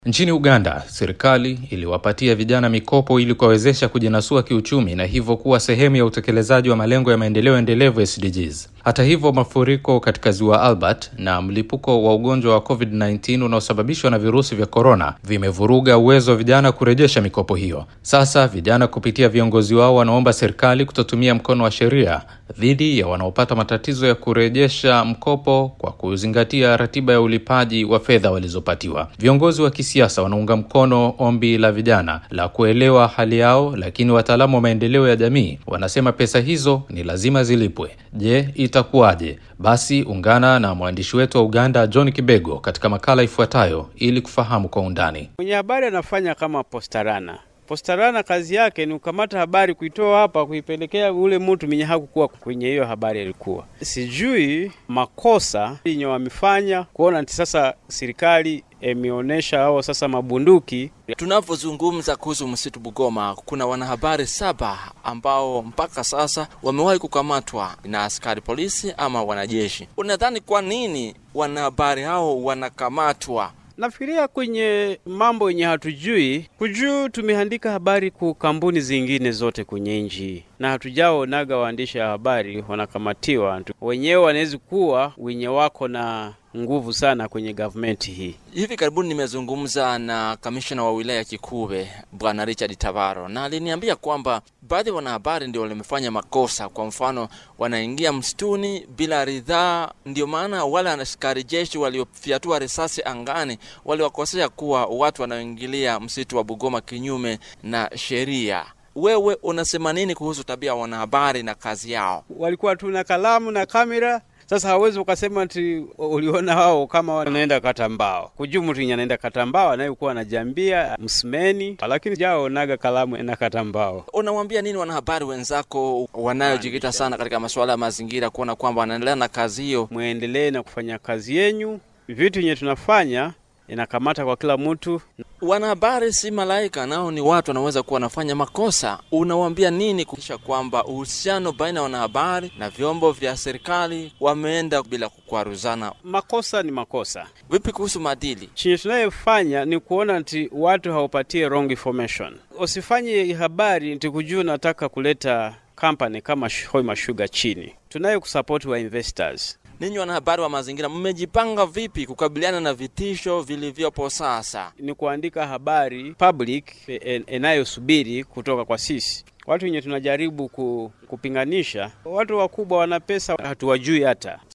Nchini Uganda, serikali iliwapatia vijana mikopo ili kuwawezesha kujinasua kiuchumi na hivyo kuwa sehemu ya utekelezaji wa malengo ya maendeleo endelevu SDGs. Hata hivyo, mafuriko katika ziwa Albert na mlipuko wa ugonjwa wa COVID-19 unaosababishwa na virusi vya korona vimevuruga uwezo wa vijana kurejesha mikopo hiyo. Sasa vijana kupitia viongozi wao wanaomba serikali kutotumia mkono wa sheria dhidi ya wanaopata matatizo ya kurejesha mkopo kwa kuzingatia ratiba ya ulipaji wa fedha walizopatiwa. Viongozi wa kisiasa wanaunga mkono ombi la vijana la kuelewa hali yao, lakini wataalamu wa maendeleo ya jamii wanasema pesa hizo ni lazima zilipwe. Je, itakuwaje? Basi ungana na mwandishi wetu wa Uganda John Kibego katika makala ifuatayo ili kufahamu kwa undani. Mwenye habari anafanya kama postarana. Postarana kazi yake ni kukamata habari, kuitoa hapa, kuipelekea ule mtu mwenye hakukuwa kwenye hiyo habari alikuwa. Sijui makosa yenye wamefanya kuona ati sasa serikali imeonyesha hao sasa mabunduki. Tunavyozungumza kuhusu msitu Bugoma, kuna wanahabari saba ambao mpaka sasa wamewahi kukamatwa na askari polisi ama wanajeshi. Unadhani kwa nini wanahabari hao wanakamatwa? Nafikiria kwenye mambo yenye hatujui kujuu, tumeandika habari ku kampuni zingine zote kwenye nchi na hatujaonaga waandishi wa habari wanakamatiwa. Wenyewe wanaweza kuwa wenye wako na nguvu sana kwenye gavumenti hii. Hivi karibuni nimezungumza na kamishna wa wilaya Kikube Bwana Richard Tabaro, na aliniambia kwamba baadhi ya wanahabari ndio walimefanya makosa. Kwa mfano, wanaingia msituni bila ridhaa, ndio maana wale askari jeshi waliofyatua risasi angani waliwakosea kuwa watu wanaoingilia msitu wa Bugoma kinyume na sheria. Wewe unasema nini kuhusu tabia ya wanahabari na kazi yao? Walikuwa tu na kalamu na kamera sasa hawezi ukasema ati uliona wao kama wanaenda kata mbao kujuu mtu yenye anaenda kata mbao anayekuwa anajambia msimeni, lakini jaonaga kalamu ena kata mbao. Unawambia nini wanahabari wenzako wanayojikita sana katika masuala ya mazingira, kuona kwamba wanaendelea na kazi hiyo? Mwendelee na kufanya kazi yenyu, vitu yenye tunafanya inakamata kwa kila mtu. Wanahabari si malaika, nao ni watu wanaweza kuwa wanafanya makosa. Unawambia nini kuhakikisha kwamba uhusiano baina ya wanahabari na vyombo vya serikali wameenda bila kukwaruzana? Makosa ni makosa. Vipi kuhusu maadili? Chenye tunayofanya ni kuona nti watu hawapatie wrong information. Usifanye habari nti kujua nataka kuleta kampani kama Hoima Sugar chini. Tunayo kusapoti wa investors Ninyi wanahabari wa mazingira mmejipanga vipi kukabiliana na vitisho vilivyopo sasa? Ni kuandika habari public inayosubiri kutoka kwa sisi watu wenye tunajaribu kupinganisha. Watu wakubwa wana pesa, hatuwajui hata